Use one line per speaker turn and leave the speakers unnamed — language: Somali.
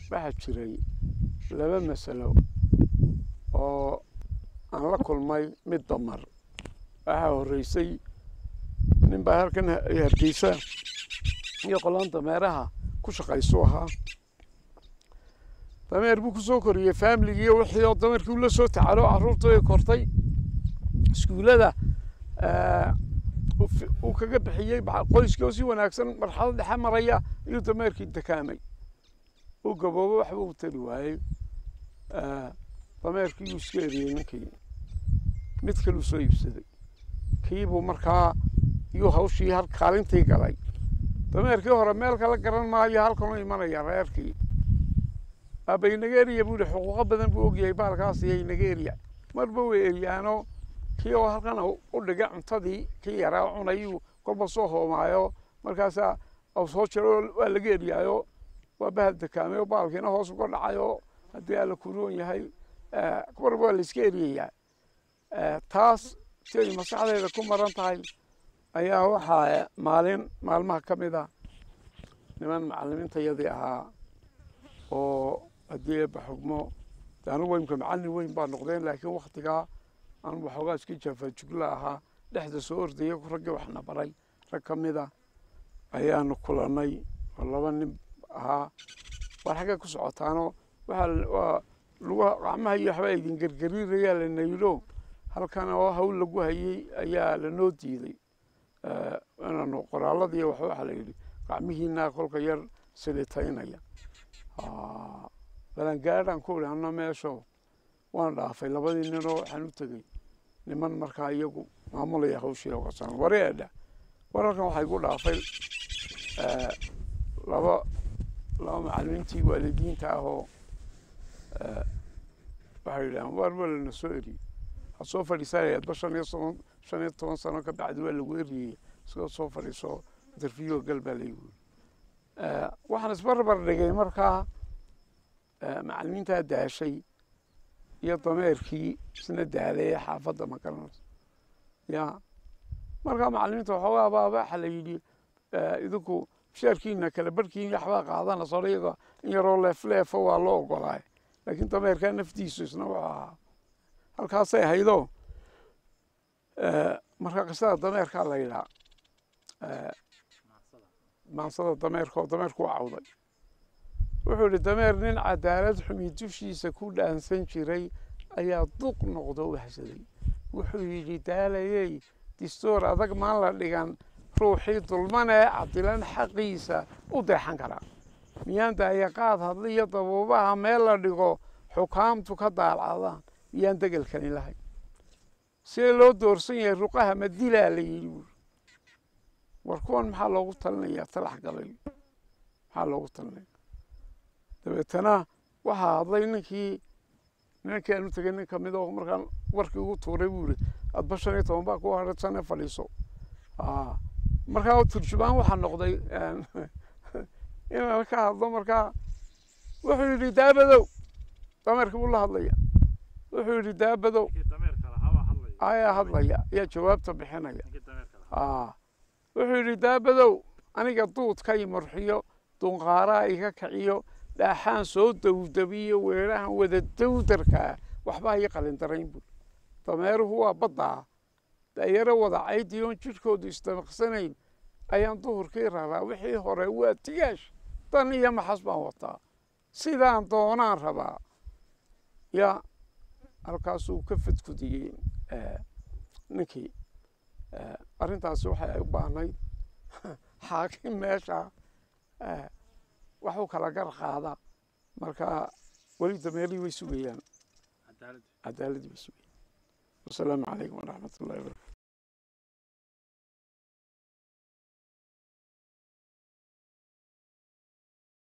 waxaa jiray laba masalo oo aan la kulmay mid damar waxaa horreysay nin baa halkan hargeysa iyo qolaan dameeraha ku shaqaysu ahaa dameer buu ku soo koriyey faamiligii wixii oo dameerkii ula soo tacalo carruurtii ay kortay iskuullada uu kaga bixiyey qoyskii oo si wanaagsan marxalad dhexe maraya ayuu dameerkii dakaamay uu gaboobo waxba u tari waayey dameerkii yuu iska eriyey ninkii mid kaluu soo iibsaday kiibuu markaa iyuu hawshii hal kaalintii galay dameerkii hore meel kala garan maayo halkanuu imanaya reerkii aabay nageeriya buu yihi xuquuqo badan buu ogyahay baalkaas iyo nageeriya marba way eriyaano kii oo halkan u dhigay cuntadii kii yaraa cunayuu kolba soo hoomaayo markaasaa soo jiro waa laga eriyaayo waa bahal dakaamay oo baalkiina hoos uga dhacayo haddii alla kuroon yahay marba waa la iska eriyayaa taas si ay maskaxdeeda ku maran tahay ayaa waxaa maalin maalmaha ka mid a niman macalimiintayadii ahaa oo haddii eebba xugmo anigu imka macallin weyn baa noqdeen laakiin waktigaa aan waxoogaa iska jaafajugla ahaa dhexda soo ordaya raggii waxna baray rag ka mid a ayaanu kulannay oo laba nin ahaa war xaggay ku socotaano waxaa lagu gacmaha iyo waxbaa idin gergeriirayaa la naylo halkan oo hawl lagu hayey ayaa lanoo diiday inaanu qoraalladii wax waxaa la yidhi gacmihiinaa kolka yar silitaynaya balangaadhaan ku idhi anna meesho waan dhaafay labadii ninoo waxaan u tegey niman markaa iyagu maamulaya hawshii oga san wareedha wararkan waxaa igu dhaafay laba laba macallimiintii waalidiinta ahoo waxay yidhahaan waar waa lana soo eriyey ha soo fadhiisanayadba shan iyo toban shan iyo toban sano ka bacdi waa lagu eriyey isagoo soo fadhiiso interview gal baa laygu yiri waxaan isbarbar dhigay markaa macallimiintaa daashay iyo dameerkii isna daalay ee xaafadda ma garanayso ya markaa macallimiinta waxoogaa baa waxa la yidhi idinku bishaarkiina kala barhkiina waxbaa qaadanaysa o iyaga in yaroo leefleefo waa loo ogolaay laakiin dameerkaa naftiisu isna wuxuu ahaa halkaasay haydo marka qisada dameerkaa la yidhaa maansada dameerka oo dameerku u cawday wuxuu yihi dameer nin cadaalad xumi dushiisa ku dhaansan jiray ayaa duq noqdo wahsaday wuxuu yidhi daalayey distoor adag maan la dhigan ruuxii dulman ee cadilan xaqiisa u deexan karaa miyaan daayaqaad hadliyo dabuubaha meel la dhigo xukaamtu ka daalcadaan miyaan degelkani lahayn see loo doorsan yahay ruqaha ma dilaa la yidhi buuri war kuwan maxaa loogu talinayaa talax galay maxaa loogu talinaya dabeetana waxaa hadlay ninkii nimankii aan u tegay nin kamid oo markaan warkii ugu tuuray buu yidhi adba shan iyo toban baa ku hareedsane fadhiiso markaa turjumaan waxaa noqday inaan ka hadlo markaa wuxuu yidhi daabadow dameerka buu la hadlaya wuxuu yidhi daabadow ayaa hadlaya ayaa jawaabta bixinaya wuxuu yidhi daabadow aniga duudka i murxiyo dunqaaraa iga kiciyo dhaaxaan soo dawdabiyo weerahan wada dawdarkaa waxbaa ii qalindarayn buuri dameeruhu waa baddaa dayaro wada caydi oon jidhkoodu isdamaqsanayn ayaan duhurkii raraa wixii hore waa tigaash dan iyo maxas baan wataa sidaan doonaan rabaa ya halkaasuu ka fadkudiyey ninkii arrintaasi waxay u baahnayd xaakim meesha waxuu kala gar qaada marka weli dameerihii way sugayaan cadaaladii way sugayaan wasalaamu calaykum waraxmat ullahi wabarakatu